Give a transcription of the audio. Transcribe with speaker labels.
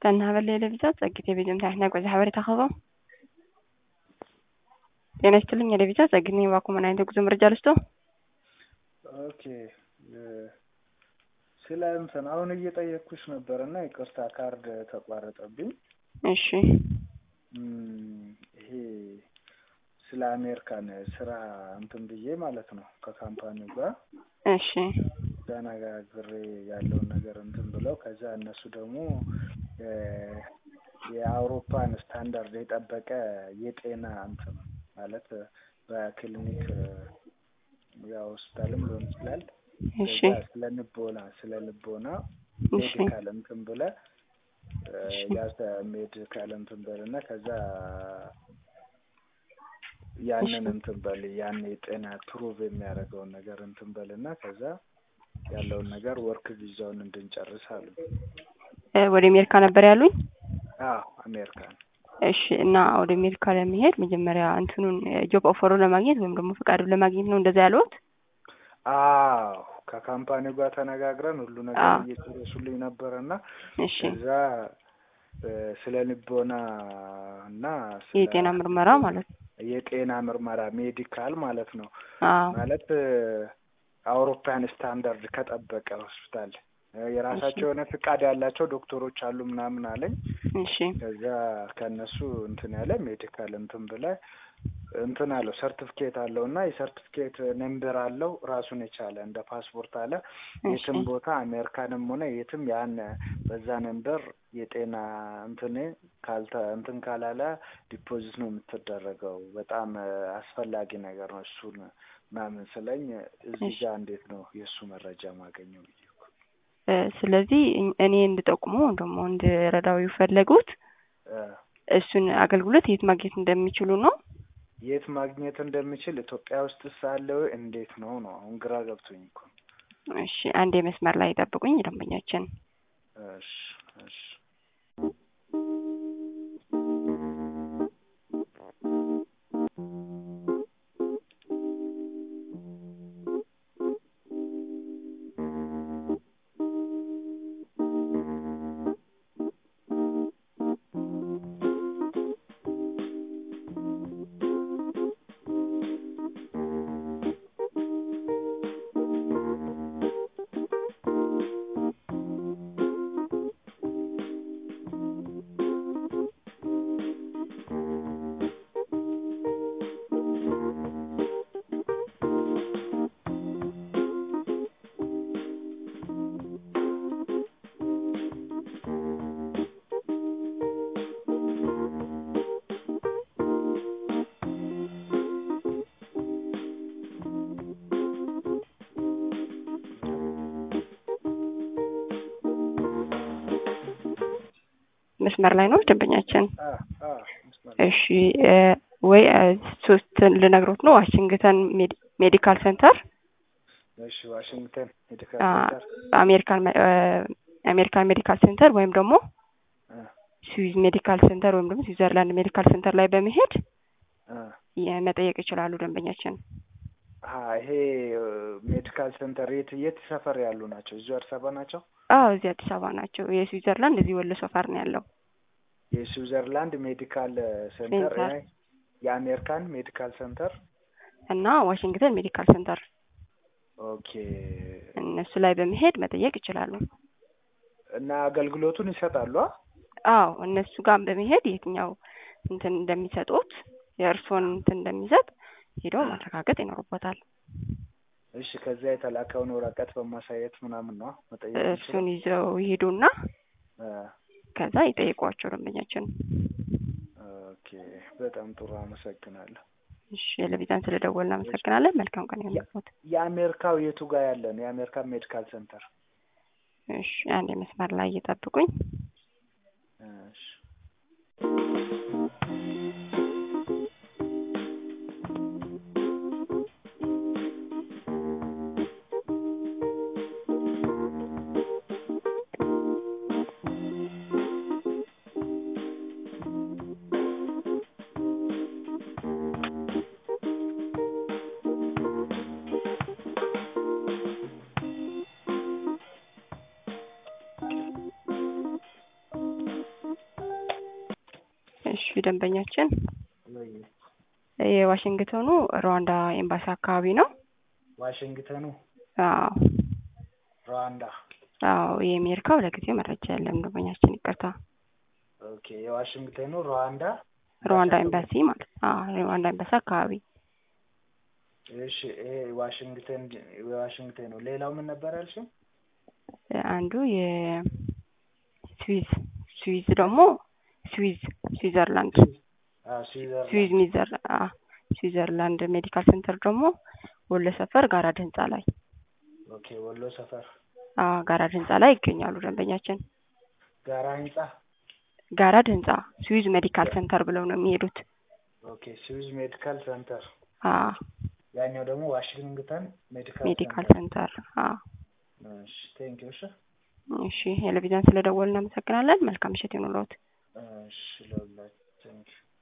Speaker 1: ዝተናሃበለ ለቢዛት ጸጊት የቤጀምታ ሕና ጐዛ ሓበሬታ ኸቦ ጤና ይስጥልኝ የለቢዛ ጸግት ነኝ ባኮ ምን አይነት ጉዞ መረጃ ልስጦ
Speaker 2: ኦኬ ስለ እንትን አሁን እየጠየቅኩሽ ነበር እና ይቅርታ ካርድ ተቋረጠብኝ።
Speaker 1: እሺ
Speaker 2: ይሄ ስለ አሜሪካን ስራ እንትን ብዬ ማለት ነው ከካምፓኒው ጋር
Speaker 1: እሺ
Speaker 2: ተነጋግሬ ያለውን ነገር እንትን ብለው ከዛ እነሱ ደግሞ የአውሮፓን ስታንዳርድ የጠበቀ የጤና እንትን ማለት በክሊኒክ ሆስፒታልም ሊሆን ይችላል
Speaker 1: እሺ
Speaker 2: ስለ ልቦና ስለ ልቦና
Speaker 1: እሺ
Speaker 2: ሜዲካል እንትን ብለ ያዘ ሜዲካል እንትን በል እና ከዛ ያንን እንትን በል ያን የጤና ፕሩቭ የሚያደርገውን ነገር እንትን በል እና ከዛ ያለውን ነገር ወርክ ቪዛውን እንድንጨርስ አሉ።
Speaker 1: እ ወደ አሜሪካ ነበር ያሉኝ።
Speaker 2: አዎ አሜሪካን
Speaker 1: እሺ እና ወደ አሜሪካ ለመሄድ መጀመሪያ እንትኑን ጆብ ኦፈሩ ለማግኘት ወይም ደግሞ ፈቃዱን ለማግኘት ነው እንደዛ ያሉት?
Speaker 2: አዎ ከካምፓኒው ጋር ተነጋግረን ሁሉ ነገር
Speaker 1: አዎ።
Speaker 2: እየጨረሱልኝ ነበረ እና
Speaker 1: እሺ
Speaker 2: ከዛ እ ስለ ልቦና እና ስለ
Speaker 1: የጤና ምርመራ ማለት ነው።
Speaker 2: የጤና ምርመራ ሜዲካል ማለት ነው።
Speaker 1: አዎ
Speaker 2: ማለት እ አውሮፓያን ስታንዳርድ ከጠበቀ ሆስፒታል እ የራሳቸው የሆነ ፍቃድ ያላቸው ዶክተሮች አሉ ምናምን አለኝ።
Speaker 1: እሺ
Speaker 2: ከዛ ከእነሱ እንትን ያለ ሜዲካል እንትን ብለ እንትን አለው ሰርቲፊኬት አለው እና የሰርቲፊኬት ነምበር አለው ራሱን የቻለ እንደ ፓስፖርት አለ። የትም
Speaker 1: እሺ
Speaker 2: ቦታ አሜሪካንም ሆነ የትም ያን በዛ ነምበር የጤና እንትን ካልተ እንትን ካላለ ዲፖዚት ነው የምትደረገው። በጣም እ አስፈላጊ ነገር ነው እሱን ምናምን ስለኝ እዚህ
Speaker 1: እሺ
Speaker 2: ጋር እንዴት ነው የእሱ መረጃ ማገኘው ብዬ እኮ
Speaker 1: እ ስለዚህ እኝ- እኔ እንድጠቁመው ወይም ደግሞ እንድረዳው የፈለጉት
Speaker 2: እ
Speaker 1: እሱን አገልግሎት የት ማግኘት እንደሚችሉ ነው።
Speaker 2: የት ማግኘት እንደምችል ኢትዮጵያ ውስጥ ሳለ እንዴት ነው ነው አሁን ግራ ገብቶኝ እኮ ነው።
Speaker 1: እሺ አንድ መስመር ላይ ጠብቁኝ ደንበኛችን
Speaker 2: እሺ እሺ
Speaker 1: መስመር ላይ ነው ደንበኛችን።
Speaker 2: አ አ መስመር ላይ
Speaker 1: እሺ እ ወይ እ ሶስት ልነግሮት ነው ዋሽንግተን ሜዲ- ሜዲካል ሴንተር
Speaker 2: እሺ ዋሽንግተን ሜዲካል
Speaker 1: አ
Speaker 2: ሴንተር
Speaker 1: አሜሪካን መ- እ አሜሪካን ሜዲካል ሴንተር ወይም ደግሞ
Speaker 2: አ
Speaker 1: ስዊዝ ሜዲካል ሴንተር ወይም ደግሞ ስዊዘርላንድ ሜዲካል ሴንተር ላይ በመሄድ
Speaker 2: አ
Speaker 1: የ- መጠየቅ ይችላሉ ደንበኛችን።
Speaker 2: አ ይሄ ሜዲካል ሴንተር የት የት ሰፈር ያሉ ናቸው? እዚሁ አዲስ አበባ ናቸው?
Speaker 1: አዎ እዚህ አዲስ አበባ ናቸው። የስዊዘርላንድ እዚህ ወሎ ሰፈር ነው ያለው።
Speaker 2: የስዊዘርላንድ ሜዲካል ሴንተር
Speaker 1: ሴንተር
Speaker 2: እ የአሜሪካን ሜዲካል ሴንተር
Speaker 1: እና ዋሽንግተን ሜዲካል ሴንተር
Speaker 2: ኦኬ።
Speaker 1: እነሱ ላይ በመሄድ መጠየቅ ይችላሉ።
Speaker 2: እና አገልግሎቱን ይሰጣሉ? አ?
Speaker 1: አዎ እነሱ ጋር በመሄድ የትኛው እንትን እንደሚሰጡት የእርስዎን እንትን እንደሚሰጥ ሄደው ማረጋገጥ ይኖርቦታል።
Speaker 2: እሺ ከዛ የተላከውን ወረቀት በማሳየት ምናምን ነው መጠየቅ
Speaker 1: እሱን
Speaker 2: የሚችለው?
Speaker 1: ይዘው ይሄዱና
Speaker 2: አ
Speaker 1: ከዛ ይጠይቋቸው ደንበኛችን።
Speaker 2: ኦኬ በጣም ጥሩ አመሰግናለሁ።
Speaker 1: እሺ ለቪዛን ስለደወልን እናመሰግናለን። መልካም ቀን ይሁንልዎት።
Speaker 2: የአሜሪካው የቱ ጋር ያለ ነው? የአሜሪካን ሜዲካል ሴንተር
Speaker 1: እሺ አንድ መስመር ላይ እየጠብቁኝ።
Speaker 2: እሺ
Speaker 1: እሺ ደንበኛችን
Speaker 2: ወይ
Speaker 1: የዋሽንግተኑ ሩዋንዳ ኤምባሲ አካባቢ ነው።
Speaker 2: ዋሽንግተኑ
Speaker 1: አዎ
Speaker 2: ሩዋንዳ
Speaker 1: አዎ የአሜሪካው ለጊዜው መረጃ የለም ደንበኛችን ይቅርታ።
Speaker 2: ኦኬ የዋሽንግተኑ ሩዋንዳ
Speaker 1: ሩዋንዳ ኤምባሲ ማለት አዎ ሩዋንዳ ኤምባሲ አካባቢ
Speaker 2: እሺ ይሄ ዋሽንግተን የዋሽንግተን ነው። ሌላው ምን ነበር ያልሽው?
Speaker 1: አንዱ የስዊዝ ስዊዝ ደግሞ ስዊዝ ስዊዘርላንድ
Speaker 2: አዎ ስዊዘርላንድ
Speaker 1: ስዊዝ ሚዘር አዎ ስዊዘርላንድ ሜዲካል ሴንተር ደግሞ ወሎ ሰፈር ጋራድ ህንጻ ላይ
Speaker 2: ኦኬ ወሎ ሰፈር
Speaker 1: አዎ ጋራድ ህንጻ ላይ ይገኛሉ ደንበኛችን።
Speaker 2: ጋራ ህንጻ
Speaker 1: ጋራድ ህንጻ ስዊዝ ሜዲካል ሴንተር ብለው ነው የሚሄዱት።
Speaker 2: ኦኬ ስዊዝ ሜዲካል ሴንተር
Speaker 1: አዎ
Speaker 2: ያኛው ደግሞ ዋሽንግተን ሜዲካል
Speaker 1: ሜዲካል
Speaker 2: ሴንተር
Speaker 1: ሴንተር አዎ
Speaker 2: እሺ ቴንክ ዩ እሺ
Speaker 1: እሺ ቴሌቪዥን ስለደወልን እናመሰግናለን። መልካም ምሽት ይሁንልዎት።
Speaker 2: እሺ ለሁላችሁ ቴንክ ዩ